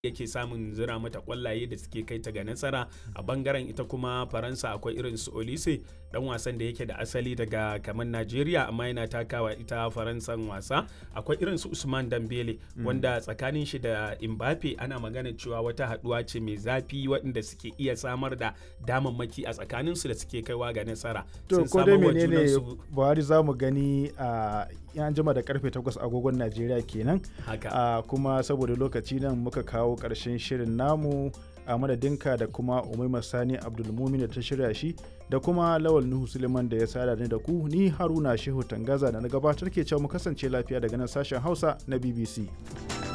yake samun zira mata kwallaye da suke kai ta ga nasara a bangaren ita kuma faransa akwai irin su olise dan wasan da yake da asali daga kamar najeriya amma yana takawa ita faransan wasa akwai irin su usman dambele wanda tsakanin shi da imbape ana magana cewa wata haduwa ce mai zafi waɗanda suke iya samar da damammaki a tsakanin su da suke kaiwa ga nasara to ko dai menene buhari za mu gani a yan jima da karfe 8 agogon najeriya kenan haka kuma saboda lokaci nan muka kawo karshen shirin namu a madadinka da kuma umaima sani abdulmumin da ta shirya shi da kuma lawal nuhu suleiman da ya sada ni da ku ni haruna shehu tangaza da na gabatar ke cewa mu kasance lafiya daga nan sashen hausa na bbc